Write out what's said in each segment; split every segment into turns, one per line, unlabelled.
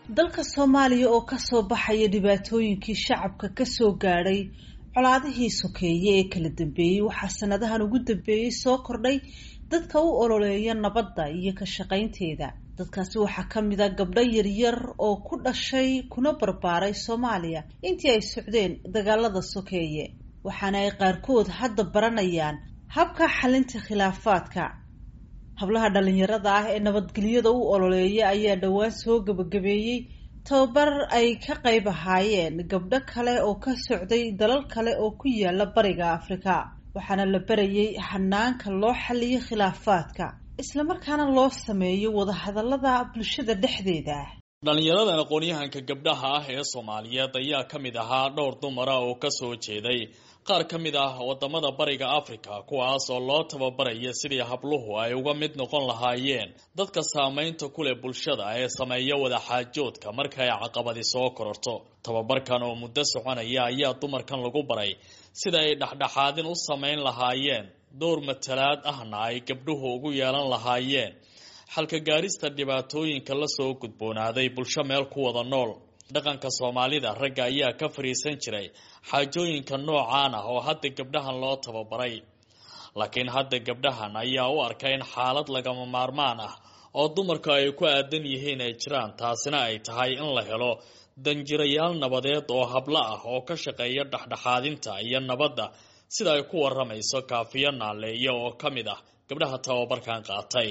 dalka soomaaliya oo kasoo baxaya dhibaatooyinkii shacabka kasoo gaadhay colaadihii sokeeye ee kala dambeeyey waxaa sanadahan ugu dambeeyey soo kordhay dadka u ololeeya nabadda iyo ka shaqaynteeda dadkaasi waxaa ka mid a gabdho yaryar oo ku dhashay kuna barbaaray soomaaliya intii ay socdeen dagaalada sokeeye waxaana ay qaarkood hadda baranayaan habka xalinta khilaafaadka hablaha dhalinyarada ah ee nabadgelyada u ololeeya ayaa dhowaan soo gabagabeeyey tababar ay ka qayb ahaayeen gabdho kale oo ka socday dalal kale oo ku yaala bariga afrika waxaana la barayay hanaanka loo xaliyo khilaafaadka islamarkaana loo sameeyo wadahadalada bulshada dhexdeeda
dhalinyaradan aqoon-yahanka gabdhaha ah ee soomaaliyeed ayaa ka mid ahaa dhowr dumara oo kasoo jeeday qaar ka mid ah wadamada bariga africa kuwaas oo loo tababaraya sidii habluhu ay uga mid noqon lahaayeen dadka saameynta ku leh bulshada ee sameeya wadaxaajoodka marka ay caqabadi soo kororto tababarkan oo muddo soconaya ayaa dumarkan lagu baray sida ay dhexdhexaadin u sameyn lahaayeen dowr matalaad ahna ay gabdhuhu ugu yeelan lahaayeen xalka gaarista dhibaatooyinka lasoo gudboonaaday bulsho meel ku wada nool dhaqanka soomaalida ragga ayaa ka fariisan jiray xaajooyinka noocaan ah oo hadda gabdhahan loo tababaray laakiin hadda gabdhahan ayaa u arka in xaalad lagama maarmaan ah oo dumarku ay ku aadan yihiin ay jiraan taasina ay tahay in la helo danjirayaal nabadeed oo hablo ah oo ka shaqeeya dhexdhexaadinta iyo nabadda sida ay ku waramayso kaafiyo naaleeya oo ka mid ah gabdhaha tababarkan qaatay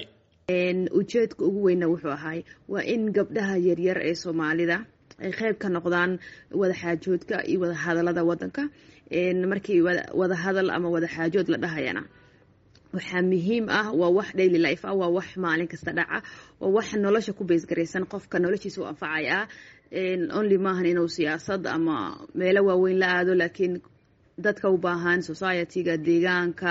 ujeedka ugu weyna wuxuu ahay waa in gabdhaha yaryar ee soomaalida ay qeyb ka noqdaan wadaxaajoodka iyo wadahadalada wadanka markii wadahadal ama wadaxaajood la dhahayana waxaa muhiim ah waa wax daily life ah waa wax maalin kasta dhaca waa wax nolosha ku beysgaraysan qofka noloshiisa u anfacay ah only maahan inuu siyaasad ama meelo waaweyn la aado laakiin dadka u baahan society-ga deegaanka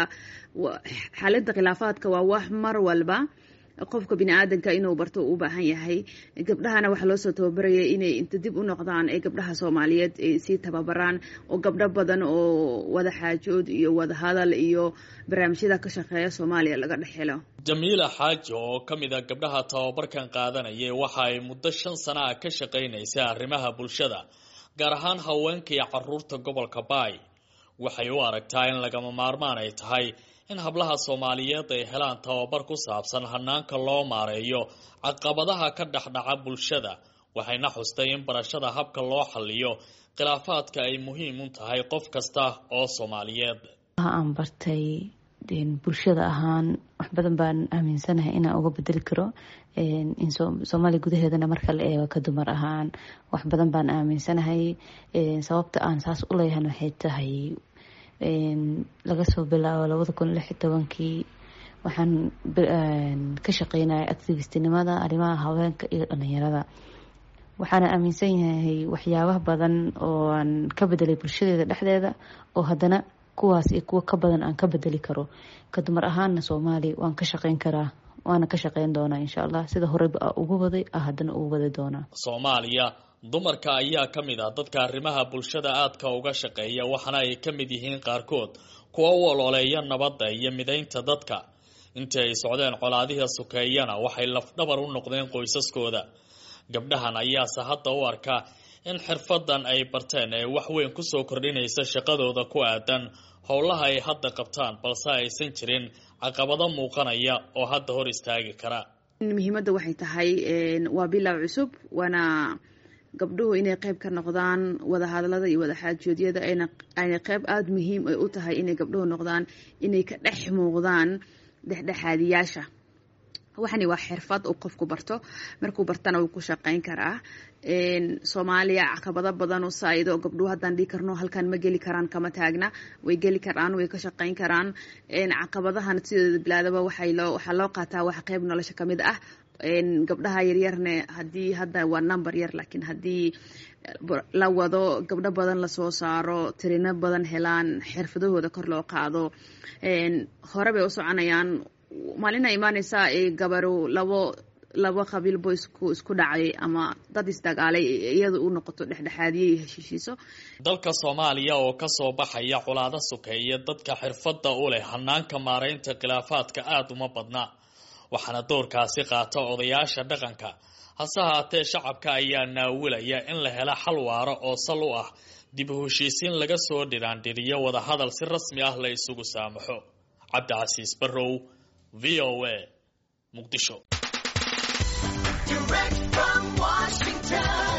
xalinta khilaafaadka waa wax mar walba qofka bini aadanka inuu barto u baahan yahay gabdhahana waxaa loosoo tababaraya inay inta dib u noqdaan ee gabdhaha soomaaliyeed ay sii tababaraan oo gabdho badan oo wada xaajood iyo wada hadal iyo barnaamijyada ka shaqeeya soomaaliya laga dhex helo
jamiila xaaji oo ka mid a gabdhaha tababarkan qaadanayay waxa ay muddo shan sana ah ka shaqaynaysay arrimaha bulshada gaar ahaan haweenka iyo caruurta gobolka baay waxay u aragtaa in lagama maarmaan ay tahay in hablaha soomaaliyeed ay helaan tababar ku saabsan hanaanka loo maareeyo caqabadaha ka dhexdhaca bulshada waxayna xustay in barashada habka loo xaliyo khilaafaadka ay muhiim u tahay qof kasta oo soomaaliyeed
aan bartay bulshada ahaan wax badan baan aaminsanahay inaan uga bedeli karo in soomaaliya gudaheedana marka la eego ka dumar ahaan wax badan baan aaminsanahay sababta aan saas u leeyahan waxay tahay laga soo bilaabo labada kun lix iyo tobankii waxaan ka shaqeynaya activistinimada arrimaha haweenka iyo dhalinyarada waxaana aaminsan yahay waxyaabaha badan oo aan ka bedelay bulshadeeda dhexdeeda oo haddana kuwaas iyo kuwo ka badan aan ka bedeli karo ka dumar ahaana soomaaliya waan ka shaqeyn karaa waana ka shaqeyn doonaa insha allah sida horeyba a ugu waday a haddana ugu wadi doonaa
soomaaliya dumarka ayaa ka mid ah dadka arrimaha bulshada aadka uga shaqeeya waxaana ay ka mid yihiin qaarkood kuwa u ololeeya nabadda iyo midaynta dadka intii ay socdeen colaadihii sokeeyana waxay lafdhabar u noqdeen qoysaskooda gabdhahan ayaase hadda u arka in xirfadan ay barteen ee wax weyn kusoo kordhinaysa shaqadooda ku aadan howlaha ay hadda qabtaan balse aysan jirin caqabado muuqanaya oo hadda hor istaagi kara
muhiimadda waxay tahay waa bilow cusub waana gabdhuhu inay qeyb ka noqdaan wadahadalada iyo wadaxaajoodyada ayna qeyb aada muhiim ay u tahay inay gabdhuhu noqdaan inay ka dhex muuqdaan dhexdhexaadiyaasha waxani waa xirfad uu qofku barto markuu bartana wuu ku shaqeyn karaa soomaaliya caqabado badan u saa'ido gabdhuhu haddaan dhihi karno halkan ma geli karaan kama taagna way geli karaan way ka shaqeyn karaan caqabadahan sidooda bilaadaba waxaa loo qaataa wax qeyb nolosha kamid ah gabdhaha yaryarne haddii hadda waa number yar laakiin haddii la wado gabdho badan lasoo saaro tirino badan helaan xirfadahooda kor loo qaado hore bay u soconayaan maalina imaaneysaa gabaru labo laba qabiil bo isku isku dhacay ama dad isdagaalay iyada u noqoto dhexdhexaadiye iyo heshiishiiso
dalka soomaaliya oo kasoo baxaya colaado sokeeye dadka xirfadda u leh hanaanka maaraynta khilaafaadka aada uma badna waxaana doorkaasi qaata odayaasha dhaqanka hase haatee shacabka ayaa naawilaya in la helo xal waaro oo sal u ah dib u heshiisiin laga soo dhiraandhiriyo wadahadal si rasmi ah la isugu saamaxo cabdicasiis barrow v o a muqdisho
Direct from Washington.